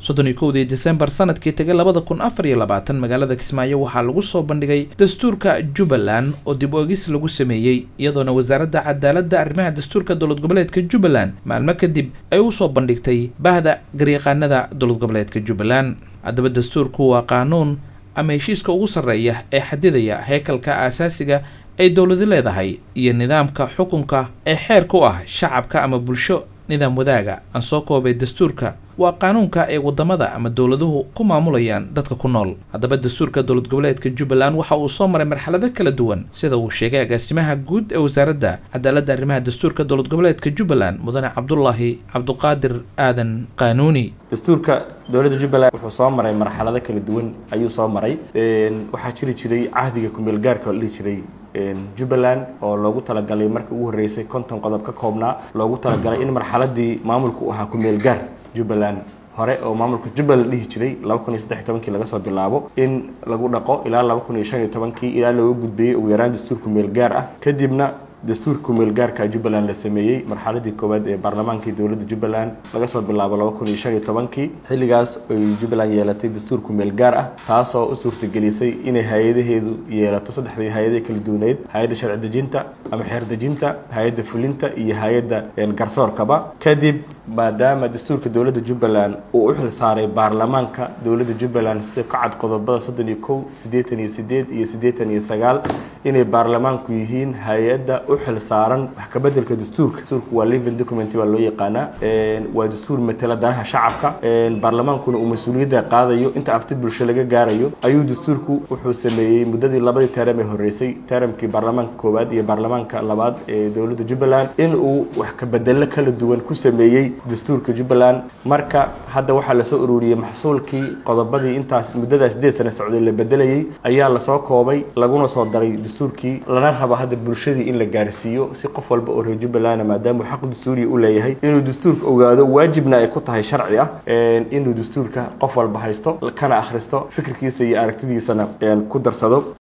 soddon iyo kowdii desembar sanadkii tagay labada kun afar iyo labaatan magaalada kismaayo waxaa lagu soo bandhigay dastuurka jubbaland oo dib oegis lagu sameeyey iyadoona wasaaradda cadaaladda arrimaha dastuurka dowlad goboleedka jubbaland maalmo kadib ay usoo bandhigtay bahda garyaqaanada dowlad goboleedka jubbaland haddaba dastuurku waa qaanuun ama heshiiska ugu sarreeya ee xadidaya heekalka aasaasiga ay dowladi leedahay iyo nidaamka xukunka ee xeerka u ah shacabka ama bulsho nidaam wadaaga aan soo koobay dastuurka waa qaanuunka ay wadamada ama dowladuhu ku maamulayaan dadka ku nool haddaba dastuurka dowlad goboleedka jubbaland waxa uu soo maray marxalado kala duwan sida uu sheegay agaasimaha guud ee wasaaradda cadaaladda arrimaha dastuurka dowlad goboleedka jubbaland mudane cabdulaahi cabduqaadir aadan qaanuuni dastuurka dowladda jubbaland wuxuu soo maray marxalado kala duwan ayuu soo maray waxaa jiri jiray cahdiga kumeel gaarka oo la dhihi jiray jubbaland oo loogu talagalay markii ugu horreysay konton qodob ka koobnaa loogu talagalay in marxaladii maamulku u ahaa kumeel gaar jubbaland hore oo maamulka jubbaland dhihi jiray laba kun iyo saddex tobankii laga soo bilaabo in lagu dhaqo ilaa laba kun iyo shan iyo tobankii ilaa looga gudbeeyey ugu yaraan dastuur kumeel gaar ah kadibna dastuurka kumeel gaarka jubbaland la sameeyey marxaladii koowaad ee baarlamaankii dowladda jubbaland laga soo bilaabo laba kun iyo shan iyo tobankii xilligaas ay jubbaland yeelatay dastuur kumeel gaar ah taasoo u suurtagelisay inay hay-adaheedu yeelato saddexdii hay-adaha kala duwaneyd hay-adda sharci dejinta ama xeer dejinta hay-adda fulinta iyo hay-adda garsoorkaba kadib maadaama dastuurka dowladda jubbaland uu u xil saaray baarlamaanka dowladda jubbaland sida ka cad qodobada soddon iyo kow siddeetan iyo sideed iyo siddeetan iyo sagaal inay baarlamaanku yihiin hay-adda u xil saaran wax ka bedelka dastuurka dastuurku waa living document baa loo yaqaanaa waa dastuur matala danaha shacabka baarlamaankuna uu mas-uuliyadda qaadayo inta afti bulsho laga gaarayo ayuu dastuurku wuxuu sameeyey muddadii labadii teram ee horreysay teramkii baarlamaanka koowaad iyo baarlamaanka labaad ee dowladda jubbaland in uu wax ka bedelo kala duwan ku sameeyey dastuurka jubbaland marka hadda waxaa lasoo ururiyey maxsuulkii qodobadii intaas muddadaas sideed sane socday la bedelayey ayaa lasoo koobay laguna soo daray dastuurkii lana rabo hadda bulshadii in la gaarsiiyo si qof walba oo reer jubbaland maadaama xaq dastuuriya u leeyahay inuu dastuurka ogaado waajibna ay ku tahay sharci ah inuu dastuurka qof walba haysto kana akhristo fikirkiisa iyo aragtidiisana ku darsado